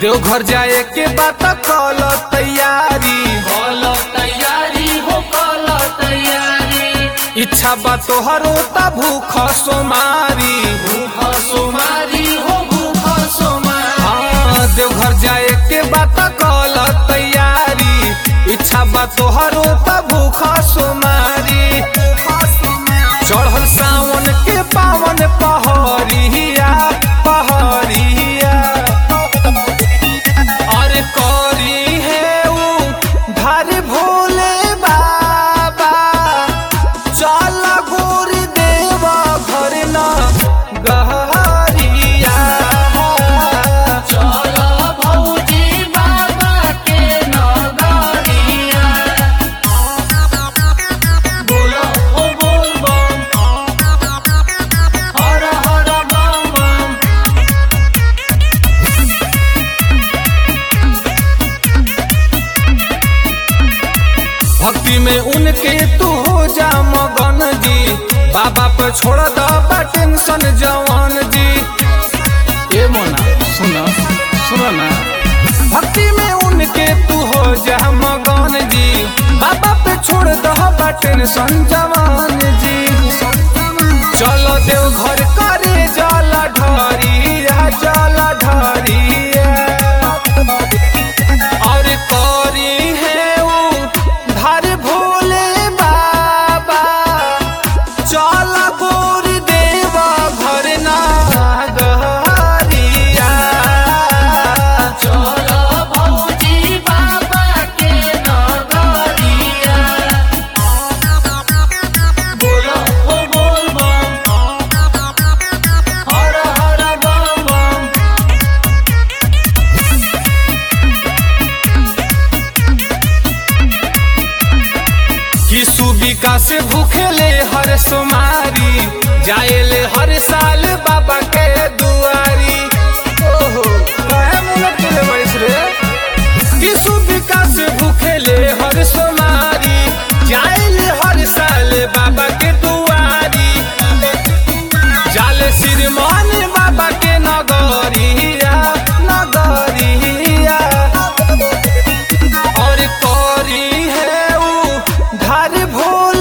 देवघर जाए के बात कल तैयारी बोलो तैयारी हो बोलो तैयारी इच्छा बा तोहरो ता भूख सोमारी भूख सोमारी हो भूख सोमारी हाँ, देवघर जाए के बात कल तैयारी इच्छा बा तोहरो ता भूख सोमारी चढ़ल सावन के पावन पहरिया पहरिया और करी है ऊ धर भोले बाबा चल गोर देवा घर न गहरिया चलो भौजी बाबा के नगरिया बोलो ओ बोल बम हर हर बम बम भक्ति में उनके तू हो जा मगन जी बाबा पे छोड़ द बा टेंशन जवान जी ए मोना सुना सुना ना भक्ति में उनके तू हो जा मगन जी बाबा पे छोड़ द बा टेंशन जवान जी चलो देव घर करे जल ढरिया जल ढरिया और करी है ऊ धर भोले बाबा चल गोर देवा घर ना गहरिया चलो भौजी बाबा के नगरिया बोलो ओ बोल बम हर हर बम बम कि सुबिका से भूखेले हर सोमारी जाएले हर साल बाबा के दुआरी ओहो काहे मुंह तुले बैस रे कि सुबिका से भूखेले हर सोमारी जाएले हर साल बाबा के दुआरी जाले श्रीमान बाबा के नगरिया नगरिया और करी है ऊ धर भोल